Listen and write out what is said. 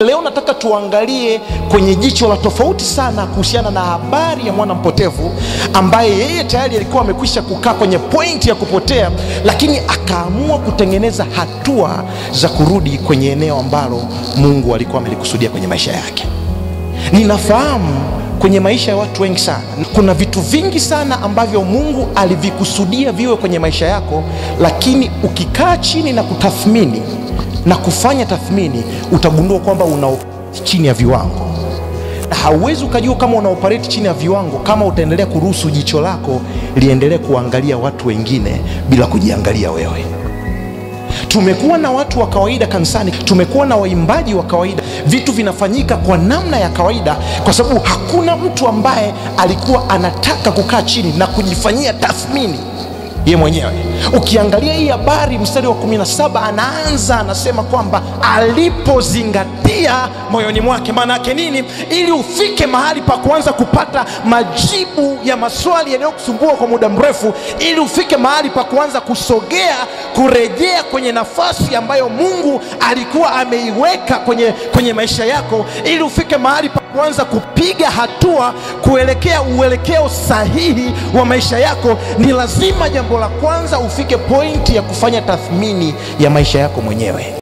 Leo nataka tuangalie kwenye jicho la tofauti sana kuhusiana na habari ya mwana mpotevu ambaye yeye tayari alikuwa amekwisha kukaa kwenye pointi ya kupotea, lakini akaamua kutengeneza hatua za kurudi kwenye eneo ambalo Mungu alikuwa amelikusudia kwenye maisha yake. Ninafahamu kwenye maisha ya watu wengi sana kuna vitu vingi sana ambavyo Mungu alivikusudia viwe kwenye maisha yako, lakini ukikaa chini na kutathmini na kufanya tathmini utagundua kwamba una chini ya viwango, na hauwezi ukajua kama una operate chini ya viwango kama utaendelea kuruhusu jicho lako liendelee kuangalia watu wengine bila kujiangalia wewe. Tumekuwa na watu wa kawaida kanisani, tumekuwa na waimbaji wa kawaida, vitu vinafanyika kwa namna ya kawaida, kwa sababu hakuna mtu ambaye alikuwa anataka kukaa chini na kujifanyia tathmini ye mwenyewe. Ukiangalia hii habari, mstari wa 17 anaanza anasema kwamba alipozingatia moyoni mwake. Maana yake nini? Ili ufike mahali pa kuanza kupata majibu ya maswali yanayokusumbua kwa muda mrefu, ili ufike mahali pa kuanza kusogea, kurejea kwenye nafasi ambayo Mungu alikuwa ameiweka kwenye, kwenye maisha yako, ili ufike mahali pa kuanza kupiga hatua kuelekea uelekeo sahihi wa maisha yako, ni lazima jambo la kwanza ufike pointi ya kufanya tathmini ya maisha yako mwenyewe.